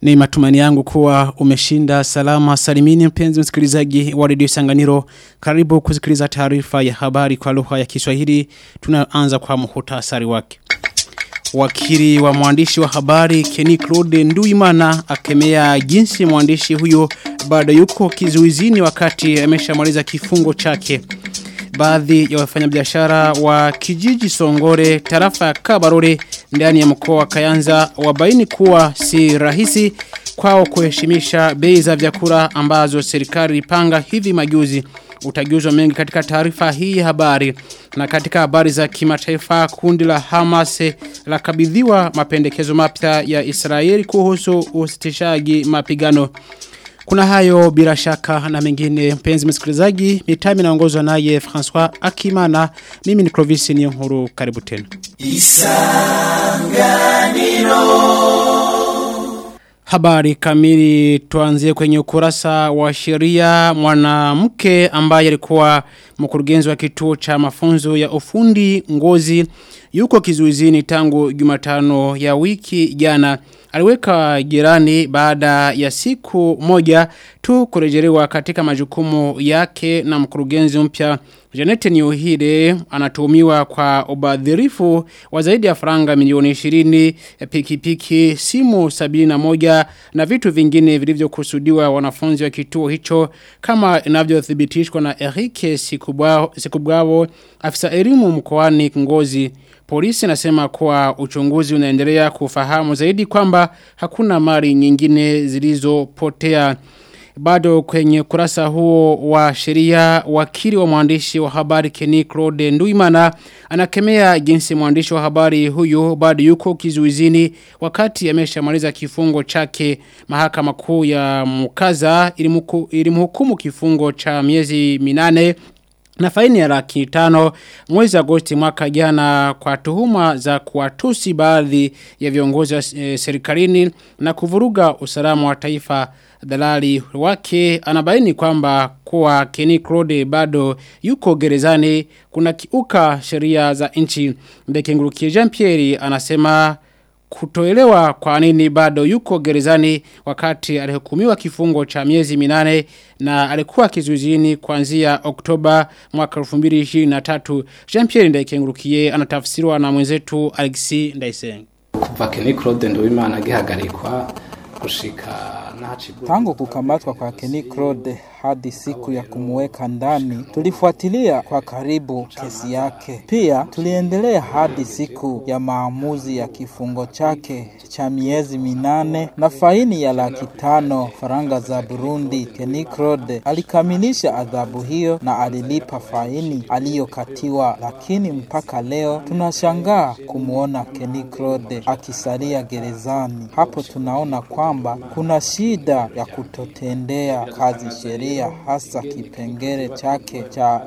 Ni matumani yangu kuwa umeshinda salama salimini mpenzi msikilizaji wa redio Sanganiro. Karibu kusikiliza taarifa ya habari kwa lugha ya Kiswahili. Tunaanza kwa muhtasari wake. Wakili wa mwandishi wa habari Kenny Claude Nduimana akemea jinsi mwandishi huyo bado yuko kizuizini wakati ameshamaliza kifungo chake. Baadhi ya wafanyabiashara wa kijiji Songore tarafa ya Kabarore ndani ya mkoa wa Kayanza wabaini kuwa si rahisi kwao kuheshimisha bei za vyakula ambazo serikali ipanga hivi majuzi utajuzwa mengi katika taarifa hii habari na katika habari za kimataifa kundi la Hamas la kabidhiwa mapendekezo mapya ya Israeli kuhusu usitishaji mapigano kuna hayo bila shaka na mengine mpenzi msikilizaji mitami naongozwa naye François Akimana mimi ni Clovis Niyonkuru karibu tena Isanganiro Habari kamili tuanzie kwenye ukurasa wa sheria mwanamke ambaye alikuwa mkurugenzi wa kituo cha mafunzo ya ufundi ngozi yuko kizuizini tangu Jumatano ya wiki jana aliweka jirani baada ya siku moja tu kurejelewa katika majukumu yake na mkurugenzi mpya Janet Nyohide anatuhumiwa kwa ubadhirifu wa zaidi ya faranga milioni 20 pikipiki simu 71 na vitu vingine vilivyokusudiwa wanafunzi wa kituo hicho kama inavyothibitishwa na Eric Sikubwao Sikubwao afisa elimu mkoani Ngozi Polisi nasema kuwa uchunguzi unaendelea kufahamu zaidi kwamba hakuna mali nyingine zilizopotea. Bado kwenye kurasa huo wa sheria wakili wa mwandishi wa habari Kenny Claude Nduimana anakemea jinsi mwandishi wa habari huyo bado yuko kizuizini wakati ameshamaliza kifungo chake mahakama kuu ya Mukaza ilimhukumu kifungo cha miezi minane na faini ya laki tano mwezi Agosti mwaka jana kwa tuhuma za kuwatusi baadhi ya viongozi wa e, serikalini na kuvuruga usalama wa taifa dalali wake anabaini kwamba kuwa Kenny Claude bado yuko gerezani kuna kiuka sheria za nchi Mbekengurukie Jean Pierre anasema kutoelewa kwa nini bado yuko gerezani wakati alihukumiwa kifungo cha miezi minane na alikuwa kizuizini kuanzia Oktoba mwaka 2023 Jean-Pierre Ndaikengurukiye anatafsiriwa na mwenzetu Alexis Ndaiseng kuva Kenny Claude Nduwimana agihagarikwa gushika Tangu kukamatwa kwa Kenny Claude hadi siku ya kumuweka ndani, tulifuatilia kwa karibu kesi yake. Pia tuliendelea hadi siku ya maamuzi ya kifungo chake cha miezi minane na faini ya laki tano faranga za Burundi. Kenny Claude alikamilisha adhabu hiyo na alilipa faini aliyokatiwa, lakini mpaka leo tunashangaa kumwona Kenny Claude akisalia gerezani. Hapo tunaona kwamba kuna shida ya kutotendea kazi sheria hasa kipengele chake cha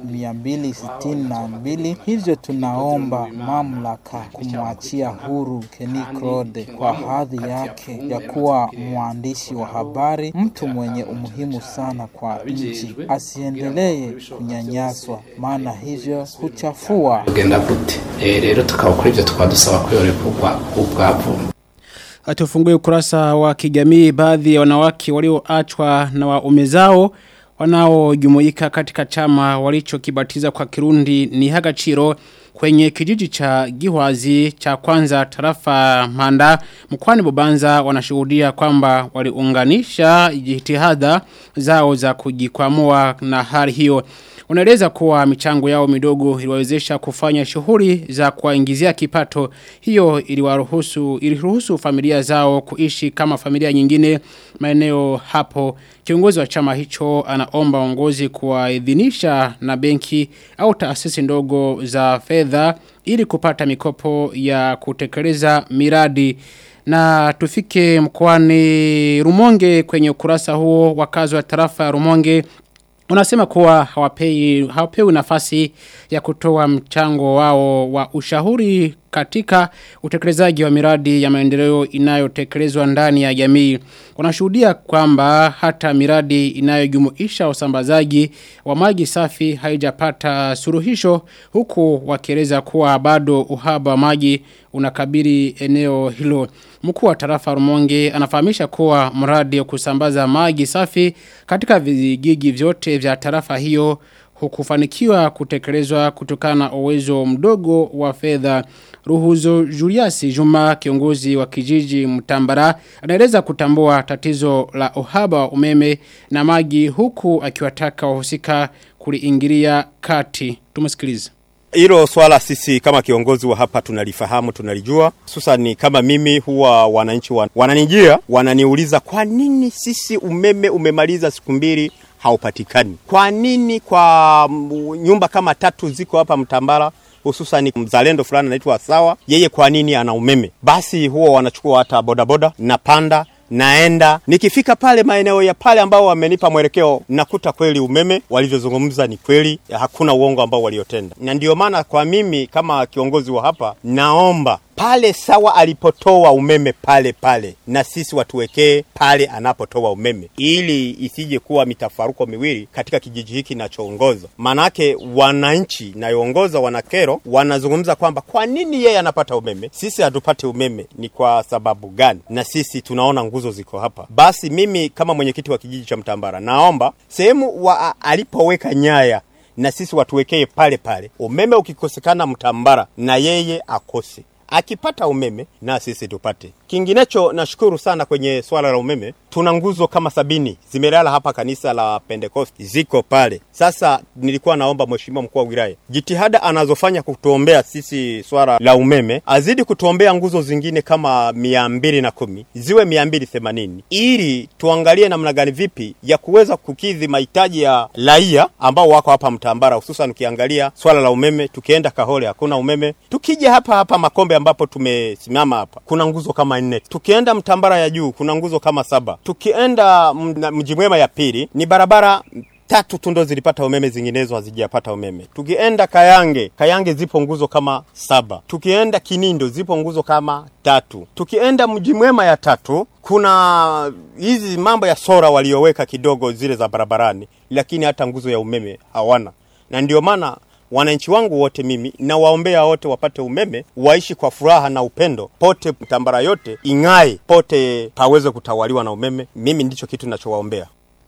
262 hivyo tunaomba mamlaka kumwachia huru Kenny Claude kwa hadhi yake ya kuwa mwandishi wa habari mtu mwenye umuhimu sana kwa nchi asiendelee kunyanyaswa maana hivyo huchafua genda gute rero tukaba kuri ibyo tukaba dusaba ko yorekurwa ubwavu Atufungue ukurasa wa kijamii baadhi ya wanawake walioachwa na waume zao wanaojumuika katika chama walichokibatiza kwa Kirundi ni Hagachiro kwenye kijiji cha Gihwazi cha kwanza tarafa Manda mkwani Bubanza wanashuhudia kwamba waliunganisha jitihada zao za kujikwamua na hali hiyo Unaeleza kuwa michango yao midogo iliwawezesha kufanya shughuli za kuwaingizia kipato. Hiyo iliwaruhusu iliruhusu familia zao kuishi kama familia nyingine maeneo hapo. Kiongozi wa chama hicho anaomba uongozi kuwaidhinisha na benki au taasisi ndogo za fedha ili kupata mikopo ya kutekeleza miradi. Na tufike mkoani Rumonge kwenye ukurasa huo wakazi wa tarafa ya Rumonge Unasema kuwa hawapei, hawapewi nafasi ya kutoa mchango wao wa ushauri katika utekelezaji wa miradi ya maendeleo inayotekelezwa ndani ya jamii. Wanashuhudia kwamba hata miradi inayojumuisha usambazaji wa maji safi haijapata suruhisho huku wakieleza kuwa bado uhaba wa maji unakabiri eneo hilo. Mkuu wa tarafa Rumonge anafahamisha kuwa mradi wa kusambaza maji safi katika vijiji vyote vya tarafa hiyo hukufanikiwa kutekelezwa kutokana na uwezo mdogo wa fedha. Ruhuzo Julius Juma kiongozi wa kijiji Mtambara anaeleza kutambua tatizo la uhaba wa umeme na maji huku akiwataka wahusika kuliingilia kati. Tumesikiliza. Hilo swala sisi kama kiongozi wa hapa tunalifahamu, tunalijua. Hususan kama mimi huwa wananchi wan, wananijia wananiuliza kwa nini sisi umeme umemaliza siku mbili haupatikani. Kwa nini kwa nyumba kama tatu ziko hapa Mtambala hususan mzalendo fulani anaitwa Sawa, yeye kwa nini ana umeme? Basi huwa wanachukua hata bodaboda na panda naenda nikifika pale maeneo ya pale ambao wamenipa mwelekeo nakuta kweli umeme walivyozungumza ni kweli hakuna uongo ambao waliotenda na ndio maana kwa mimi kama kiongozi wa hapa naomba pale sawa alipotoa umeme pale pale na sisi watuwekee pale anapotoa umeme ili isije kuwa mitafaruko miwili katika kijiji hiki nachoongoza maanake wananchi nayoongoza wanakero wanazungumza kwamba kwa nini yeye anapata umeme sisi hatupate umeme ni kwa sababu gani na sisi tunaona nguzo ziko hapa basi mimi kama mwenyekiti wa kijiji cha mtambara naomba sehemu wa alipoweka nyaya na sisi watuwekee pale pale umeme ukikosekana mtambara na yeye akose akipata umeme na sisi tupate. Kinginecho nashukuru sana kwenye swala la umeme, tuna nguzo kama sabini zimelala hapa kanisa la Pentecost, ziko pale. Sasa nilikuwa naomba mheshimiwa mkuu wa wilaya, jitihada anazofanya kutuombea sisi swala la umeme, azidi kutuombea nguzo zingine kama mia mbili na kumi ziwe mia mbili themanini ili tuangalie namna gani vipi ya kuweza kukidhi mahitaji ya raia ambao wako hapa Mtambara, hususan ukiangalia swala la umeme. Tukienda Kahole hakuna umeme, tukija hapa hapa Makombe ambapo tumesimama hapa kuna nguzo kama nne. Tukienda Mtambara ya juu kuna nguzo kama saba. Tukienda Mji Mwema ya pili ni barabara tatu tu ndo zilipata umeme, zinginezo hazijapata umeme. Tukienda Kayange, Kayange zipo nguzo kama saba. Tukienda Kinindo zipo nguzo kama tatu. Tukienda Mji Mwema ya tatu kuna hizi mambo ya sora walioweka kidogo zile za barabarani, lakini hata nguzo ya umeme hawana, na ndio maana wananchi wangu wote mimi na waombea wote wapate umeme, waishi kwa furaha na upendo, pote Mtambara yote ing'ae, pote paweze kutawaliwa na umeme. Mimi ndicho kitu ninachowaombea.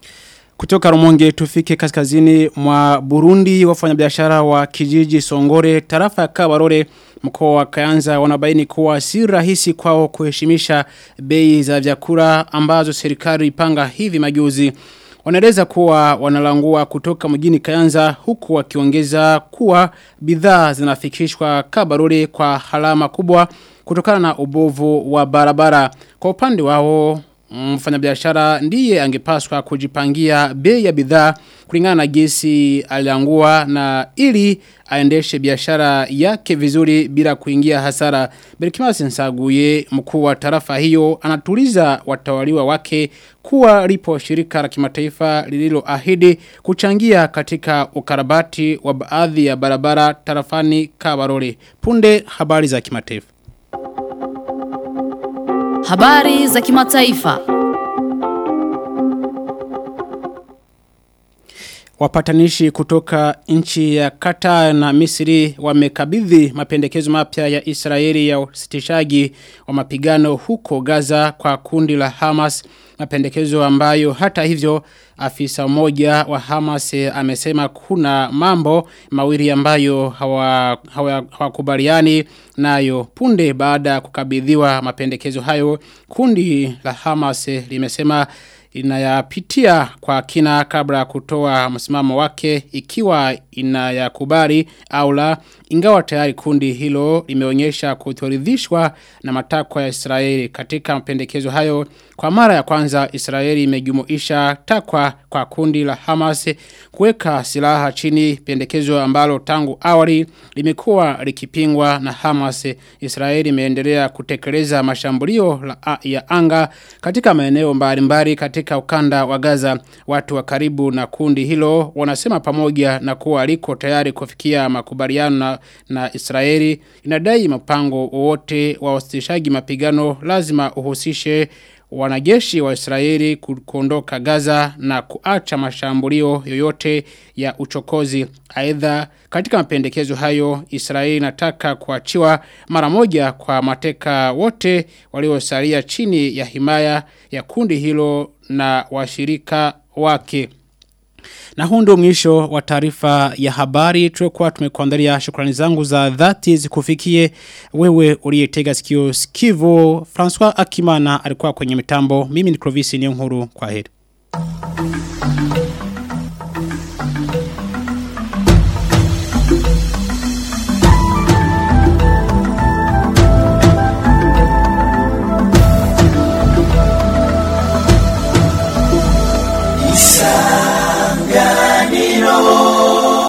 Kutoka Rumonge tufike kaskazini mwa Burundi wafanyabiashara wa kijiji Songore tarafa ya Kabarore mkoa wa Kayanza wanabaini kuwa si rahisi kwao kuheshimisha bei za vyakula ambazo serikali ipanga hivi majuzi. Wanaeleza kuwa wanalangua kutoka mjini Kayanza huku wakiongeza kuwa bidhaa zinafikishwa Kabarore kwa halama kubwa kutokana na ubovu wa barabara. Kwa upande wao mfanyabiashara ndiye angepaswa kujipangia bei ya bidhaa kulingana na gesi aliangua na ili aendeshe biashara yake vizuri bila kuingia hasara. Berkimasi Nsaguye mkuu wa tarafa hiyo anatuliza watawaliwa wake kuwa lipo shirika la kimataifa lililoahidi kuchangia katika ukarabati wa baadhi ya barabara tarafani Kabarore. Punde habari za kimataifa. Habari za kimataifa. Wapatanishi kutoka nchi ya Qatar na Misri wamekabidhi mapendekezo mapya ya Israeli ya usitishaji wa mapigano huko Gaza kwa kundi la Hamas mapendekezo ambayo hata hivyo afisa mmoja wa Hamas amesema kuna mambo mawili ambayo hawakubaliani hawa, hawa nayo punde baada ya kukabidhiwa mapendekezo hayo kundi la Hamas limesema inayapitia kwa kina kabla kutoa msimamo wake ikiwa inayakubali au la ingawa tayari kundi hilo limeonyesha kutoridhishwa na matakwa ya Israeli katika mapendekezo hayo kwa mara ya kwanza Israeli imejumuisha takwa kwa kundi la Hamas kuweka silaha chini pendekezo ambalo tangu awali limekuwa likipingwa na Hamas Israeli imeendelea kutekeleza mashambulio la, ya anga katika maeneo mbalimbali katika katika ukanda wa Gaza. Watu wa karibu na kundi hilo wanasema pamoja na kuwa aliko tayari kufikia makubaliano na, na Israeli inadai mpango wowote wa wasitishaji mapigano lazima uhusishe wanajeshi wa Israeli ku- kuondoka Gaza na kuacha mashambulio yoyote ya uchokozi. Aidha, katika mapendekezo hayo, Israeli inataka kuachiwa mara moja kwa mateka wote waliosalia chini ya himaya ya kundi hilo na washirika wake. Na huu ndio mwisho wa taarifa ya habari tuliokuwa tumekuandalia shukrani zangu za dhati zikufikie wewe uliyetega sikio sikivu François Akimana alikuwa kwenye mitambo mimi ni Clovis Niyonkuru kwa heri Isa